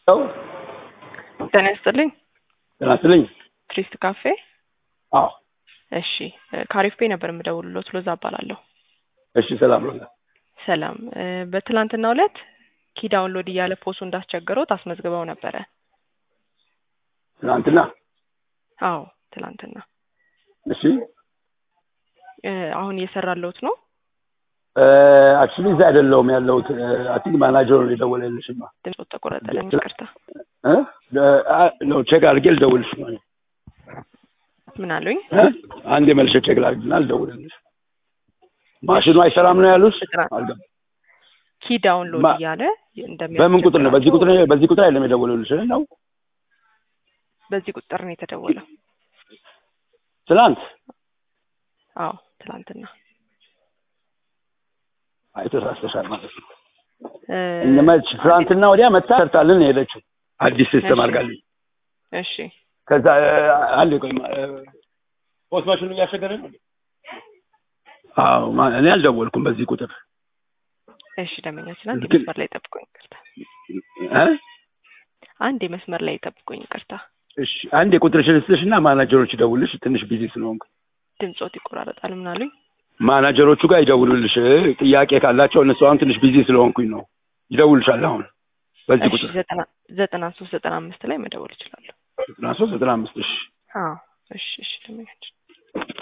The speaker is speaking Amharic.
ው ጤና ይስጥልኝ። ጤና ይስጥልኝ። ትሪስት ካፌ። አዎ እሺ ከአሪፍ ቤ ነበር የምደውልሎት። ሎዛ እባላለሁ። እሺ ሰላም ነው። ሰላም። እ፣ በትላንትናው ዕለት ኪ ዳውንሎድ እያለ ፖሱ እንዳስቸገረው ታስመዝግበው ነበረ። ትናንትና አዎ ትላንትና። እሺ እ፣ አሁን እየሰራለሁት ነው። አክቹሊ እዛ አይደለሁም ያለሁት አቲንክ ማናጀሩ ነው የደወለልሽማ ድምፅ ተቆረጠልኝ፣ ይቅርታ። እ? አ- ነው ቼክ አድርጌ ልደውልሽ ነው ምን አሉኝ? እ? አንዴ መልሼ ቼክ ላድርግና ልደውልልሽ ማሽኑ አይሰራም ነው ያሉት አልገባም ኪ ዳውንሎድ ማ- እያለ በምን ቁጥር ነው በዚህ ቁጥር በዚህ ቁጥር አይደለም የደወለልሽ ነው በዚህ ቁጥር ነው የተደወለው። ትናንት አዎ ትላንትና። አይ ተሳስተሻል ማለት ነው እ፣ እነመች ትናንትና ወዲያ መታ ሰርታልን ነው የሄደችው አዲስ ሲስተም እሺ። አድርጋልኝ እሺ ከዛ አንድ ቆይ ፖስት ማሽኑ እያስቸገረ ነው አዎ ማ- እኔ አልደወልኩም በዚህ ቁጥር እሺ፣ ደመኛችን አንድ ግን- መስመር ላይ ጠብቁኝ፣ ይቅርታ። እ? አንድ መስመር ላይ ጠብቁኝ፣ ይቅርታ። እሺ አንድ የቁጥርሽን ልስጥሽ እና ማናጀሮች ይደውልሽ ትንሽ ቢዚ ስለሆንኩ ድምፆት ይቆራረጣል። ምን አሉኝ? ማናጀሮቹ ጋር ይደውሉልሽ ጥያቄ ካላቸው እነሱ አሁን ትንሽ ቢዚ ስለሆንኩኝ ነው ይደውልሻል አሁን በዚህ እሺ ቁጥር ዘጠና ዘጠና ሶስት ዘጠና አምስት ላይ መደወል እችላለሁ። ዘጠና ሶስት ዘጠና አምስት እሺ አዎ እሺ እሺ ደመኛችን